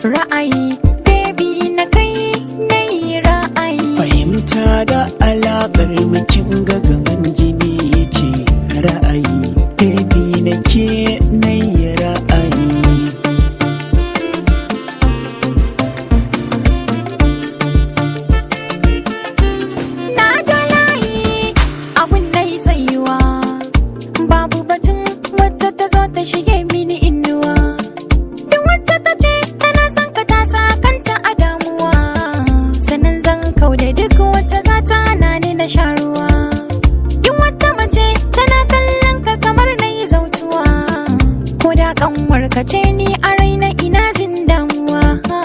ra'ayi baby na kai na yi ra'ayi fahimta da alaƙar mukin gagaman jini ce ra'ayi baby na ke na yi ra'ayi na ja layi abun da yi tsayuwa babu batun wata ta zo ta shige mini inuwa duk wacce ta ce tana son ka ta sa kanta a damuwa sannan zan kau da duk wata za ta hana ni na sha ruwa in wata mace tana kallon ka kamar na yi zautuwa ko da kanwar ka ce ni a raina ina jin damuwa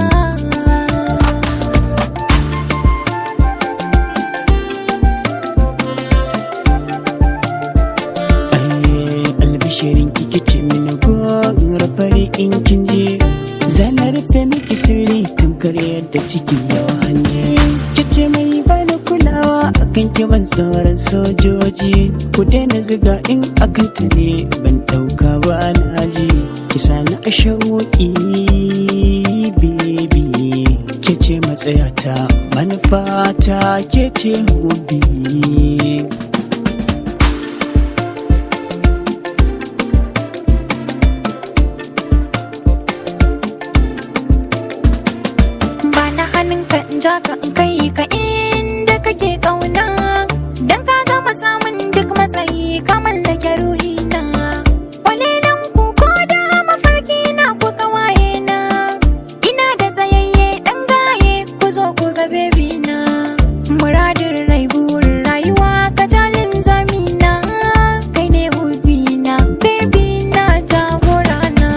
Ai, albishirin kike ce mini gon rafari in kin je zana rufe miki sirri tamkar yadda ciki yawa hanye kice mai bani kulawa akan ki ban sauran sojoji ku daina ziga in akan ta ne ban dauka ba na ji kisa na shauki baby ke ce matsayata manufata ke ce hobi ba na hannunka in ja ka in kai ka inda kake kauna dan ka gama samun duk matsayi ka mallake ruhina walilan ku ko da mafarki na ku kawaye na ina da tsayayye dan gaye ku zo ku ga bebi na muradin rai burin rayuwa ka jalin zamina kai ne hubina bebi na jagorana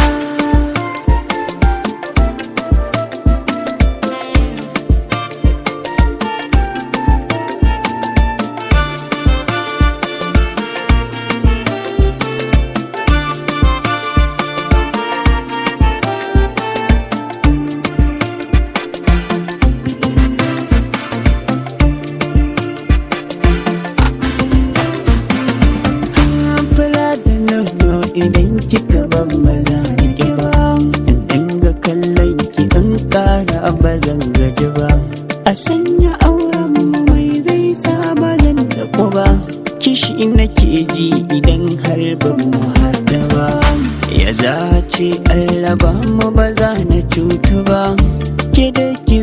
fura da nono idan kika ban maza rike ba in dinga kallon ki in kara ba zan gaji ba a sanya auren mu mai zai sa ba zan tafi ba kishi nake ji idan har ban mu haɗa ba ya zace allaba mu ba za na cutu ba ke da ki